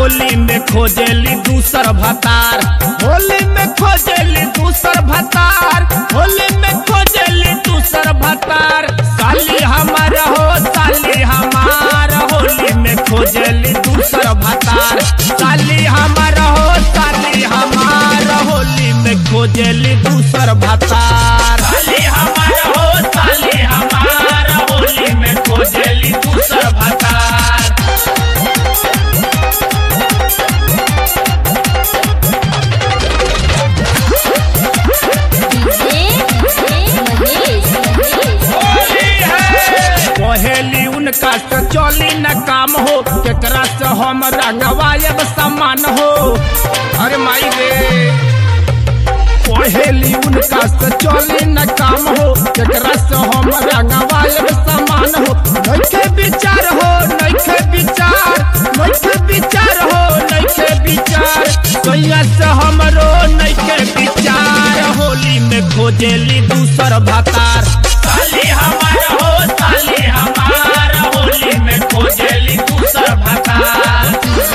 होली में खोजेली दूसर भतार होली में खोजेली दूसर भतार होली में खोजेली दूसर भतार साली हमार हो साली हमार होली में खोजेली दूसर भतार साली हमार हो साली हमार होली में खोजेली दूसर भतार साली हमार हो साली हमार होली में खोजेली दूसर भतार पहेली उनका से चली न काम हो केकरा से हम रंगवायब समान हो अरे माई रे पहेली उनका से चली न काम हो केकरा से हम रंगवायब समान हो नइखे विचार हो नइखे विचार नइखे विचार हो नइखे विचार सैया से हमरो नइखे विचार होली में खोजेली दूसर भतार साली हमार हो साली हमार होली में खोजेली दूसर भतार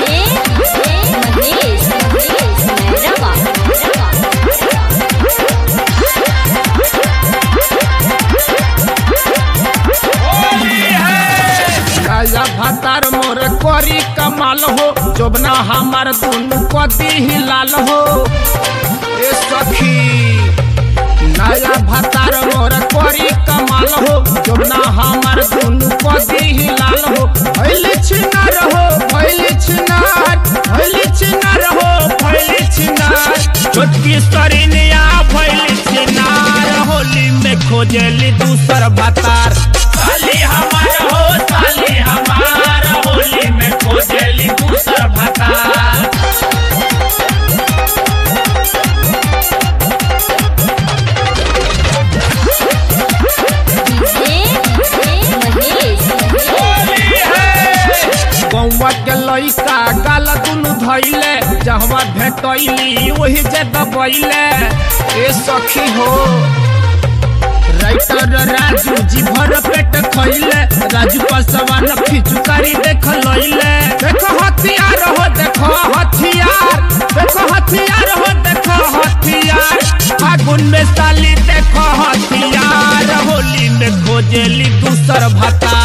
राजा भतार मोर करी कमाल हो जोबना हमार दुनु कदी ही लाल हो ए सखी नया भतार मोर करी कमाल हो जोबना हमार दुनु कदी ही लाल हो भैली छिनार हो भैली छिनार भैली छिनार हो भैली छिनार छोटकी सरिनिया भैली छिनार होली में खोजेली दूसर भतार साली हमार हो साली हमार होली में खोजेली दूसर भतार गौवा के लइका गाल दुनु धैले जहवा भेटैली ओही जे दबैले ए सखी हो राइटर राजू जी भर पेट खैले राजू पसवान फिचुकारी देख लैले देखो हथियार हो देखो हथियार देखो हथियार हो देखो हथियार फागुन में साली देखो हथियार होली में खोजेली दूसर भता